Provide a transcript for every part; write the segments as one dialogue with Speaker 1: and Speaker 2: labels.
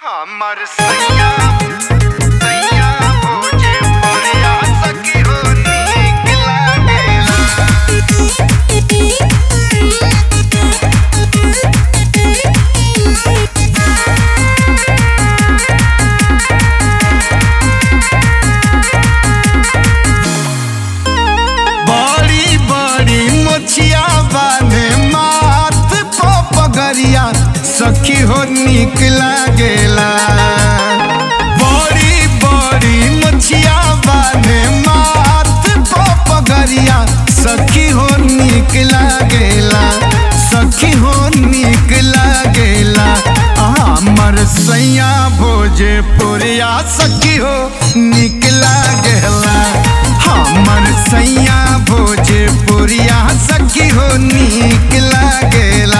Speaker 1: हमर सैया सैया भोजे परिया सखी हो नीक लागेला बड़ी बड़ी मोछिया बाने माथ पो पगरिया सखी हो नीक लागेला बड़ी बड़ी मोछिया बाने माथ पो पगरिया सखी हो नीक लागेला सखी हो नीक लागेला हमर सैया भोजे पुरिया सखी हो नीक लागेला हमर सैया भोजे पुरिया सखी हो नीक लागेला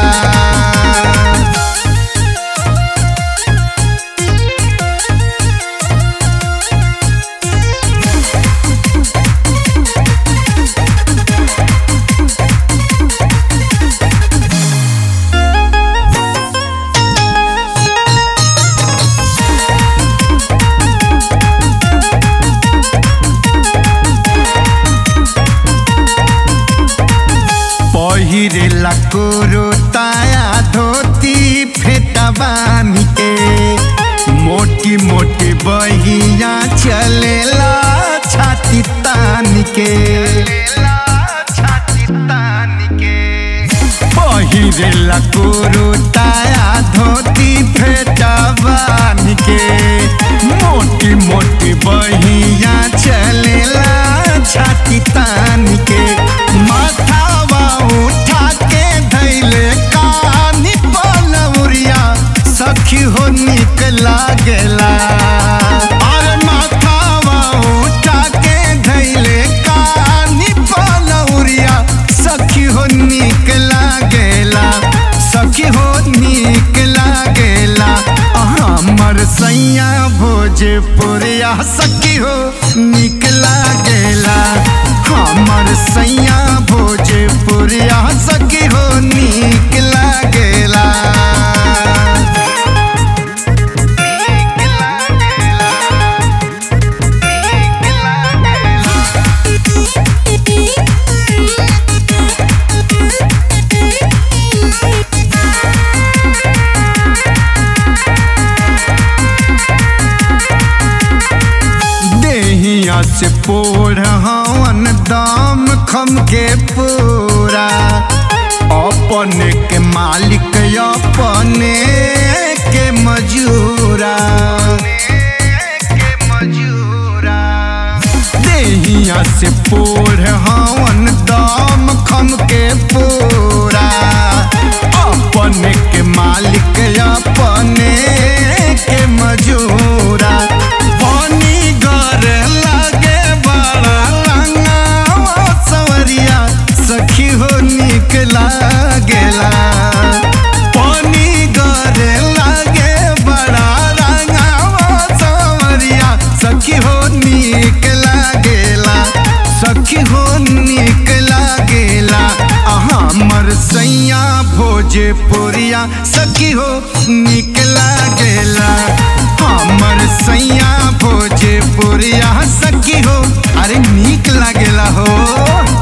Speaker 1: पहिरेला कोरो ताया धोती फेटा बानी के मोटी मोटी बहिया चलेला छाती तान के पहिरेला कोरो ताया धोती फेटा बानी के मोटी मोटी बहिया चलेला छाती तान के माथावा उठा के धैले कानी पलौरिया सखी हो निक लागेला अरे माथावा उठा के धैले कानी पलौरिया सखी हो निक लागेला सखी हो निक लागेला हमर सैया भोजपुरिया सखी हो निक लागेला हमर सैया भोजपुरिया सखी हो निक लागेला नीक लागेला नीक लागेला देहिया से पोढ़ हवन दाम खम के पूरा अपने के मालिक अपने के मजूरा देहिया से पोढ़ हवन दाम खम के पूरा अपने के मालिक अपने के मजूरा पानी गर लागे बड़ा रंगावा सवरिया सखी हो निक लागेला पानी गर लागे बड़ा रंगावा सवरिया सखी हो निक लागेला सखी हो निक लागेला हमर सैया भोजपुरिया सखी हो निक लागेला हमर सैया भोजपुरिया सखी हो अरे निक लागेला हो